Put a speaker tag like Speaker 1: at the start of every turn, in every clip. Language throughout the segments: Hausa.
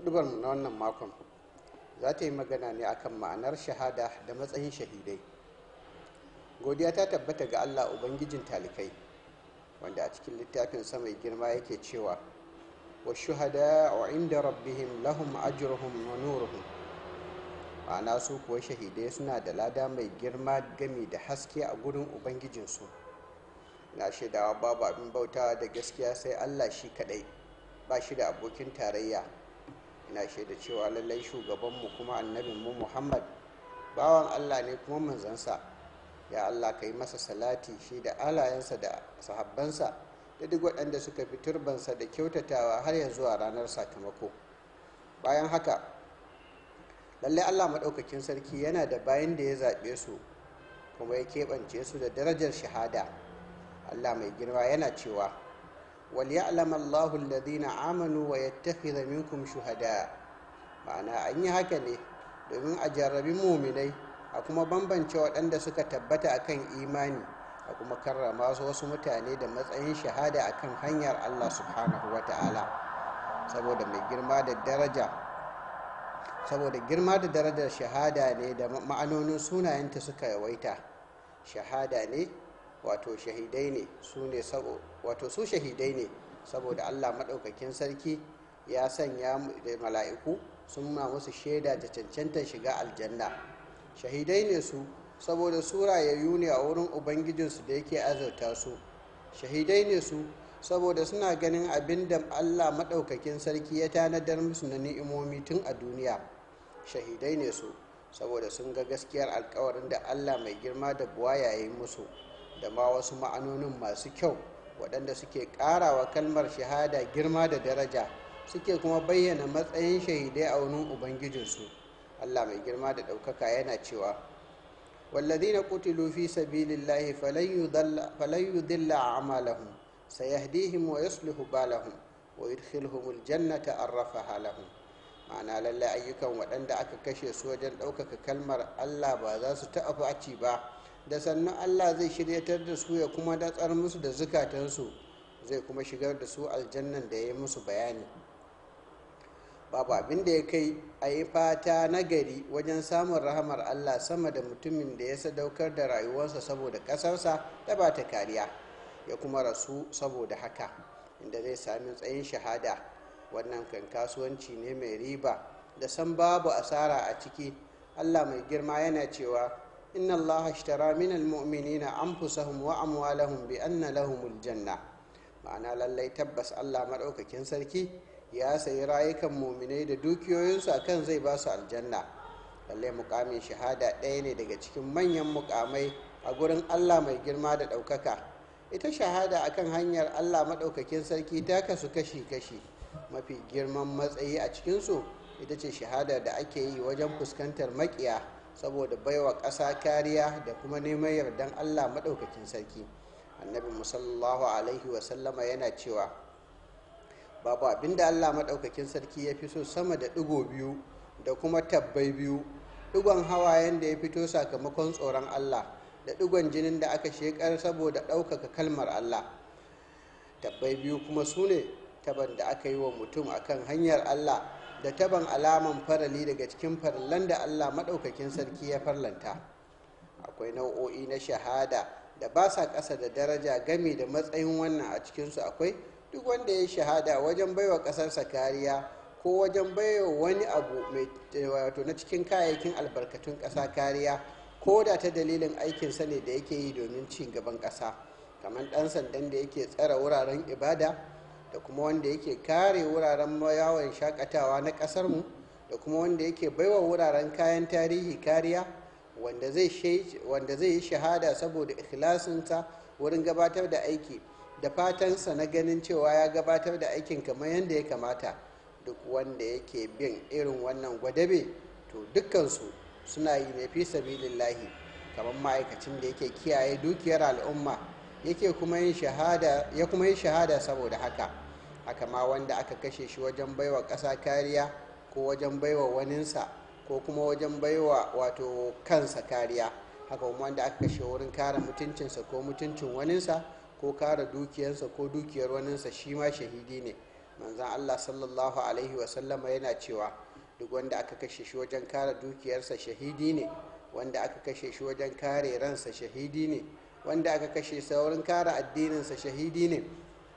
Speaker 1: hudubarmu na wannan makon za ta yi magana ne akan ma'anar shahada da matsayin shahidai godiya ta tabbata ga allah ubangijin talikai wanda a cikin littafin mai girma yake cewa wa shuhada wa inda rabbihim lahum ajruhum wa nuruhum ma'ana su kuwa shahidai suna da lada mai girma gami da haske a gurin ubangijinsu na shaidawa babu abin bautawa da gaskiya sai allah shi kadai ba shi da abokin tarayya ina shaida cewa lallai shugabanmu kuma annabinmu muhammad bawan allah ne kuma manzansa ya allah ka yi masa salati shi da alayensa da sahabbansa da duk waɗanda suka fi turbansa da kyautatawa har ya zuwa ranar sakamako bayan haka lallai allah maɗaukakin sarki yana da bayan da ya zaɓe su kuma ya keɓance su da darajar shahada allah mai girma yana cewa وليعلم الله الذين آمنوا ويتخذ منكم شهداء ma'ana an yi haka ne domin a jarrabi muminai a kuma bambance waɗanda suka tabbata akan imani a kuma karrama su wasu mutane da matsayin shahada akan hanyar Allah subhanahu wa ta'ala saboda mai girma da daraja saboda girma da darajar shahada ne da ma'anonin sunayenta suka yawaita shahada ne wato shahidai ne su ne wato su shahidai ne saboda allah maɗaukakin sarki ya sanya da mala'iku sun ma musu shaida da cancantar shiga aljanna shahidai ne su saboda su rayayyu ne a wurin ubangijinsu da yake azurta su shahidai ne su saboda suna ganin abin da allah maɗaukakin sarki ya tanadar musu na ni'imomi tun a duniya shahidai ne su saboda sun ga gaskiyar alkawarin da allah mai girma da buwa yayin musu da ma wasu ma'anonin masu kyau waɗanda suke ƙarawa kalmar shahada girma da daraja suke kuma bayyana matsayin shahidai a wurin ubangijinsu allah mai girma da ɗaukaka yana cewa والذين قتلوا في سبيل الله فلن يضل, فلن يضل أعمالهم سيهديهم ويصلح بالهم ويدخلهم الجنة أرفها لهم ma'ana lallai ayyukan waɗanda aka kashe su wajen ɗaukaka kalmar allah ba za su taɓa faci ba da sannan allah zai shiryatar da su ya kuma datsar musu da zukatansu zai kuma shigar da su aljannan da ya yi musu bayani babu abin da ya kai a yi fata nagari wajen samun rahamar allah sama da mutumin da ya sadaukar da rayuwarsa saboda ƙasarsa da ba ta kariya ya kuma rasu saboda haka inda zai sami tsayin shahada wannan kan kasuwanci ne mai riba da san babu asara a ciki allah mai girma yana cewa inna allaha ashtara min almu'minina anfusahum wa amwalahum bi anna lahumul janna ma'ana lallai tabbas allah maɗaukakin sarki ya sayi rayukan muminai da dukiyoyinsu akan zai ba su aljanna lallai mukamin shahada ɗaya ne daga cikin manyan mukamai a gurin allah mai girma da ɗaukaka ita shahada akan hanyar allah maɗaukakin sarki ta kasu kashi-kashi mafi girman matsayi a cikinsu ita ce shahada da ake yi wajen fuskantar makiya saboda baiwa ƙasa kariya da kuma neman yardan allah maɗaukakin sarki annabi musallallahu alaihi wasallama yana cewa babu abinda allah maɗaukakin sarki ya fi so sama da ɗigo biyu da kuma tabbai biyu ɗigon hawayen da ya fito sakamakon tsoron allah da ɗigon jinin da aka shekar saboda ɗaukaka kalmar allah tabbai biyu kuma su ne taban da aka yi wa mutum akan hanyar allah da taban alaman farali daga cikin farallan da allah maɗaukakin sarki ya farlanta akwai nau'o'i na shahada da ba sa ƙasa da daraja gami da matsayin wannan a cikinsu akwai duk wanda ya shahada wajen baiwa ƙasarsa kariya ko wajen baiwa wani abu mai wato na cikin kayayyakin albarkatun ƙasa kariya ko da ta dalilin aikinsa ne da yake yi domin ci gaban ƙasa kamar ɗan sandan da yake tsara wuraren ibada da kuma wanda yake kare wuraren yawon shakatawa na ƙasarmu da kuma wanda yake baiwa wuraren kayan tarihi kariya wanda zai yi shahada saboda ikhlasinsa wurin gabatar da aiki da fatansa na ganin cewa ya gabatar da aikin kamar yadda ya kamata duk wanda yake bin irin wannan gwadabe to dukkansu suna yi ne fi sabilillahi kamar ma'aikacin da yake kiyaye dukiyar al'umma yake kuma yin shahada ya kuma yi shahada saboda haka haka ma wanda aka kashe shi wajen baiwa ƙasa kariya ko wajen baiwa waninsa ko kuma wajen baiwa wato kansa kariya haka kuma wanda aka kashe wurin kare mutuncinsa ko mutuncin waninsa ko kare dukiyarsa ko dukiyar waninsa shi ma shahidi ne manzan allah sallallahu alaihi wasallama yana cewa duk wanda aka kashe shi wajen kare dukiyarsa shahidi ne wanda aka kashe shi wajen kare ransa shahidi ne wanda aka kashe saurin kare addininsa shahidi ne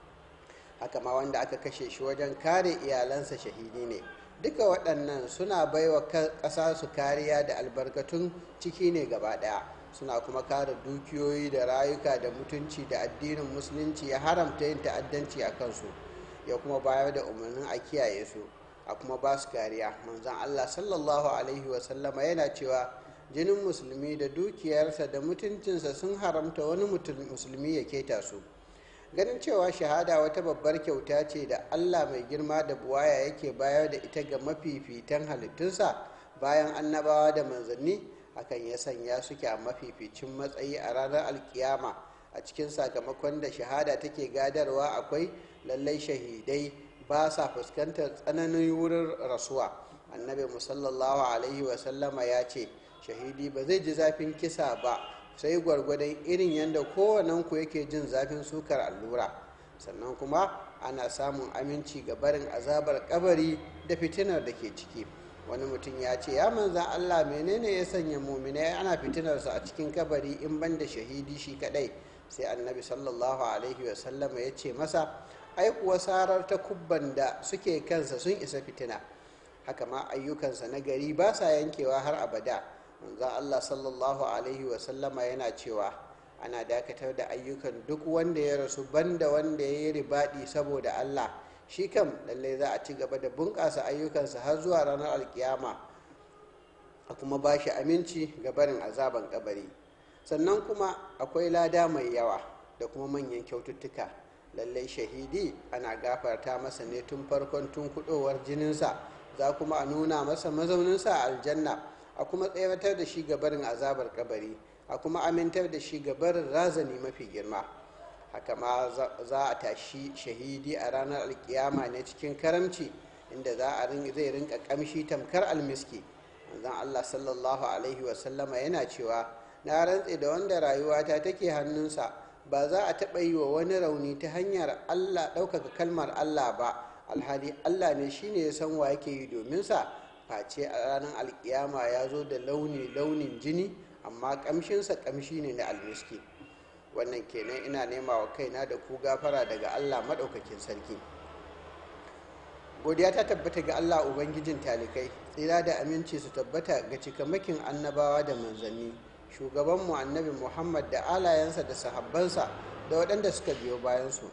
Speaker 1: haka ma wanda aka kashe shi wajen kare iyalansa shahidi ne duka waɗannan suna baiwa ƙasa su kariya da albarkatun ciki ne gaba ɗaya suna kuma kare dukiyoyi da rayuka da mutunci da addinin musulunci ya haramta yin ta'addanci a kansu ya kuma bayar da umarnin a kiyaye su a kuma ba su kariya manzan allah sallallahu alaihi wasallama yana cewa jinin musulmi da dukiyarsa da mutuncinsa sun haramta wani musulmi ya keta su ganin cewa shahada wata babbar kyauta ce da allah mai girma da buwaya yake bayar da ita ga mafifitan halittunsa bayan annabawa da manzanni hakan ya sanya suke a mafificin matsayi a ranar alkiyama a cikin sakamakon da shahada take gadarwa akwai lallai shahidai ba sa fuskantar tsananin wurin rasuwa annabi musallallahu alaihi wasallama ya ce shahidi ba zai ji zafin kisa ba sai gwargwadon irin yadda kowanenku yake jin zafin sukar allura sannan kuma ana samun aminci ga barin azabar kabari da fitinar da ke ciki wani mutum ya ce ya manzan allah menene ya sanya muminai ana fitinarsa a cikin kabari in ban da shahidi shi kadai sai annabi sallallahu alaihi wasallama ya ce masa ai kuwa sarar ta kubban da suke kansa sun isa fitina haka ma ayyukansa na gari ba sa yankewa har abada manzan allah sallallahu alaihi wasallama yana cewa ana dakatar da ayyukan duk wanda ya rasu banda wanda ya yi ribaɗi saboda allah shi kam lallai za a ci gaba da bunƙasa ayyukansa har zuwa ranar alkiyama a kuma ba shi aminci ga barin azaban kabari sannan kuma akwai lada mai yawa da kuma manyan kyaututtuka lallai shahidi ana gafarta masa ne tun farkon tun kudowar jininsa za kuma a nuna masa mazauninsa a aljanna a kuma tsayatar da shi gabarin azabar kabari a kuma amintar da shi gabarin razani mafi girma haka ma za a tashi shahidi a ranar alkiyama ne cikin karamci inda za a zai rinka kamshi tamkar almiski manzon allah sallallahu alaihi wasallama yana cewa na rantse da wanda rayuwata take hannunsa ba za a taɓa yi wa wani rauni ta hanyar allah ɗaukaka kalmar allah ba alhali allah ne shine ya san wa yake yi domin sa face a ranar alkiyama ya zo da launi launin jini amma kamshinsa kamshi ne na almiski wannan kenan ina nema wa kaina da ku gafara daga allah maɗaukakin sarki godiya ta tabbata ga allah ubangijin talikai tsira da aminci su tabbata ga cikamakin annabawa da manzanni shugabanmu annabi muhammad da alayensa da sahabbansa da waɗanda suka biyo bayansu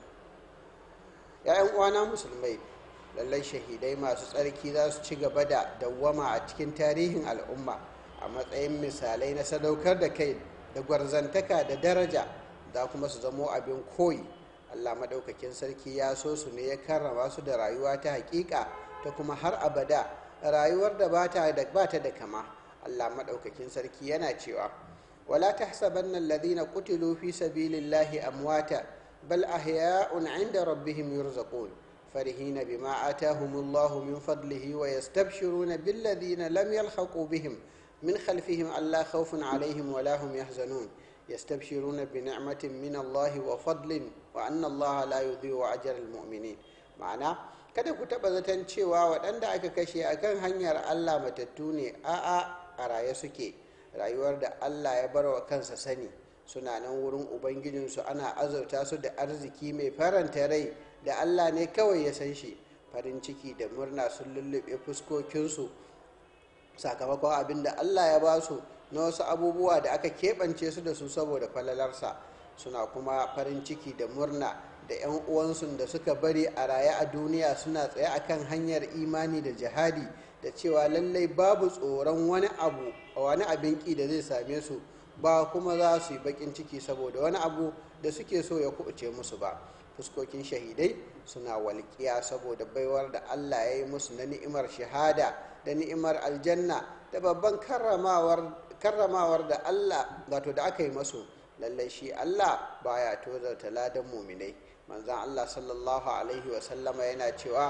Speaker 1: ‘ya'yan uwana musulmai lallai shahidai masu tsarki za su ci gaba da dawwama a cikin tarihin al'umma a matsayin misalai na sadaukar da kai da gwarzantaka da daraja za kuma su zamo abin koyi allah maɗaukakin sarki ya so su ne ya karrama su da rayuwa ta hakika ta kuma har abada rayuwar da ba ta da kama allah maɗaukakin sarki yana cewa wala tahsabanna alladhina qutilu fi sabilillahi amwata bal ahya'un 'inda rabbihim yurzaqun فرحين بما آتاهم الله من فضله ويستبشرون بالذين لم يلحقوا بهم من خلفهم ألا خوف عليهم ولا هم يحزنون يستبشرون بنعمة من الله وفضل وأن الله لا يضيع أجر المؤمنين معنى kada ku taɓa zaton cewa waɗanda aka kashe a kan hanyar Allah matattu ne a'a a raye suke rayuwar da Allah ya bar wa kansa sani suna nan wurin ubangijinsu ana azurta su da arziki mai faranta rai da Allah ne kawai ya san shi farin ciki da murna sun lullube fuskokinsu sakamakon abin da Allah ya ba su na wasu abubuwa da aka keɓance su da su saboda falalarsa suna kuma farin ciki da murna da 'yan uwansu da suka bari a raye a duniya suna tsaye akan hanyar imani da jihadi da cewa lallai babu tsoron wani abu wani abin ki da zai same su ba kuma za su yi bakin ciki saboda wani abu da suke so ya kuɓuce musu ba fuskokin shahidai suna walƙiya saboda baiwar da allah ya yi musu na ni'imar shahada da ni'imar aljanna da babban karramawar da allah wato da aka yi masu lallai shi allah baya tozarta ladan muminai manzan allah sallallahu alaihi wasallama yana cewa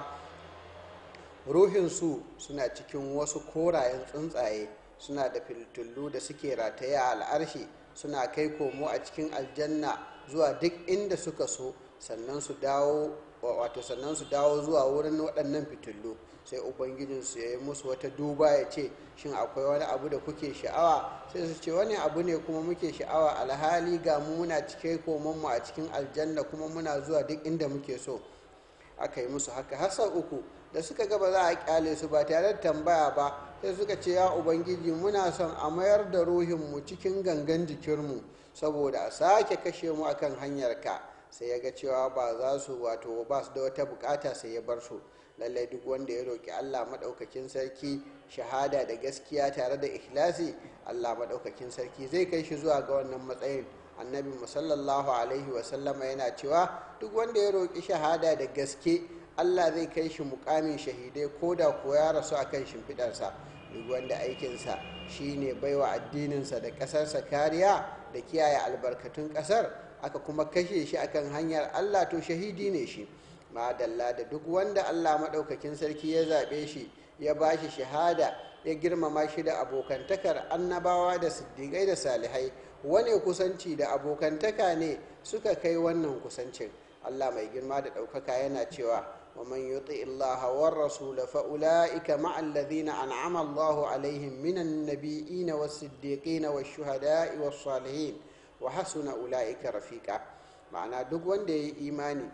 Speaker 1: ruhinsu suna cikin wasu korayen tsuntsaye suna da filtullu da suke rataye a al'arshi suna kai komo a cikin aljanna zuwa duk inda suka so sannan su dawo wato sannan su dawo zuwa wurin waɗannan fitilu sai ubangijinsu ya yi musu wata duba ya ce shin akwai wani abu da kuke sha'awa sai su ce wani abu ne kuma muke sha'awa alhali ga mu muna cike komanmu a cikin aljanna kuma muna zuwa duk inda muke so aka yi musu haka har sau uku da suka ga ba za a kyale su ba tare da tambaya ba sai suka ce ya ubangiji muna son a mayar da ruhinmu cikin gangan jikinmu saboda a sake kashe mu akan hanyarka sai ya ga cewa ba za su wato ba su da wata bukata sai ya bar su lallai duk wanda ya roƙi allah maɗaukakin sarki shahada da gaskiya tare da ikhlasi allah maɗaukakin sarki zai kai shi zuwa ga wannan matsayin annabi musallallahu alaihi wasallama yana cewa duk wanda ya roƙi shahada da gaske allah zai kai shi mukamin shahidai ko da ko ya rasu akan shimfiɗarsa duk wanda aikinsa shine baiwa addininsa da ƙasarsa kariya da kiyaye albarkatun ƙasar aka kuma kashe shi akan hanyar allah to shahidi ne shi madalla da duk wanda allah maɗaukakin sarki ya zaɓe shi ya ba shi shahada ya girmama shi da abokantakar annabawa da siddiƙai da salihai wane kusanci da abokantaka ne suka kai wannan kusancin allah mai girma da ɗaukaka yana cewa ومن يطع الله والرسول فأولئك مع الذين أنعم الله عليهم من النبيين والصديقين والشهداء والصالحين وحسن أولئك رفيقا معنى duk wanda ya yi imani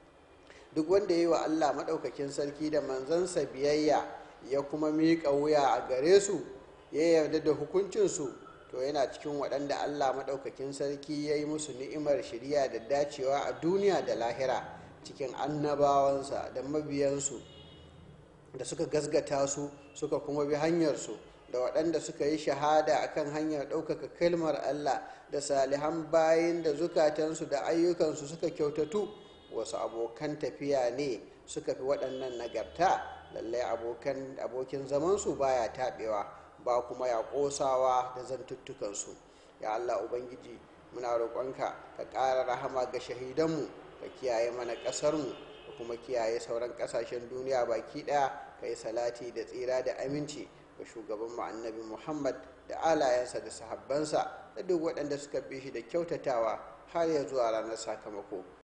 Speaker 1: duk wanda ya yi wa Allah maɗaukakin sarki da manzansa biyayya ya kuma miƙa wuya a gare su ya yarda da hukuncinsu to yana cikin waɗanda Allah maɗaukakin sarki ya yi musu ni'imar shirya da dacewa a duniya da lahira cikin annabawansa da mabiyansu da suka gasgata su suka kuma bi hanyarsu da waɗanda suka yi shahada akan hanyar ɗaukaka kalmar Allah da salihan bayin da zukatansu da ayyukansu suka kyautatu wasu abokan tafiya ne suka fi waɗannan nagarta lallai abokin zamansu baya taɓewa ba kuma ya ƙosawa da zantuttukansu ya Allah Ubangiji muna roƙonka ka ƙara rahama ga shahidanmu ka kiyaye mana ƙasarmu da kuma kiyaye sauran ƙasashen duniya baki ɗaya ka yi salati da tsira da aminci ga shugaban mu annabi muhammad da alayensa da sahabbansa da duk waɗanda suka bi shi da kyautatawa har ya zuwa ranar sakamako